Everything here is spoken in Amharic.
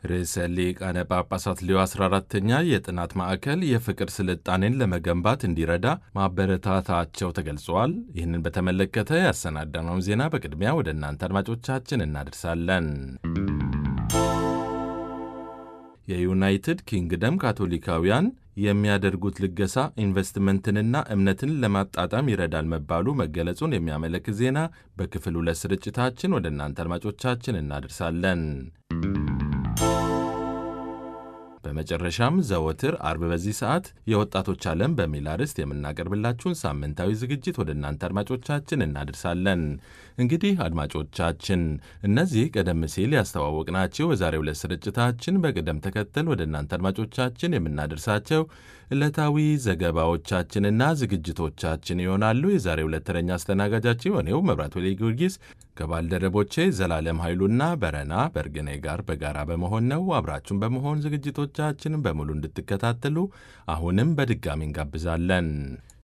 ርዕሰ ሊቃነ ጳጳሳት ሌዮ 14ተኛ የጥናት ማዕከል የፍቅር ስልጣኔን ለመገንባት እንዲረዳ ማበረታታቸው ተገልጿል። ይህንን በተመለከተ ያሰናዳነውን ዜና በቅድሚያ ወደ እናንተ አድማጮቻችን እናደርሳለን። የዩናይትድ ኪንግደም ካቶሊካውያን የሚያደርጉት ልገሳ ኢንቨስትመንትንና እምነትን ለማጣጣም ይረዳል መባሉ መገለጹን የሚያመለክት ዜና በክፍል ሁለት ስርጭታችን ወደ እናንተ አድማጮቻችን እናደርሳለን። በመጨረሻም ዘወትር አርብ በዚህ ሰዓት የወጣቶች ዓለም በሚል አርዕስት የምናቀርብላችሁን ሳምንታዊ ዝግጅት ወደ እናንተ አድማጮቻችን እናደርሳለን። እንግዲህ አድማጮቻችን እነዚህ ቀደም ሲል ያስተዋወቅናቸው የዛሬው ዕለት ስርጭታችን በቅደም ተከተል ወደ እናንተ አድማጮቻችን የምናደርሳቸው ዕለታዊ ዘገባዎቻችንና ዝግጅቶቻችን ይሆናሉ። የዛሬው ዕለት ተረኛ አስተናጋጃችን የሆነው መብራት ወሌ ጊዮርጊስ ከባልደረቦቼ ዘላለም ኃይሉና በረና በርግኔ ጋር በጋራ በመሆን ነው። አብራችሁን በመሆን ዝግጅቶቻችንን በሙሉ እንድትከታተሉ አሁንም በድጋሚ እንጋብዛለን።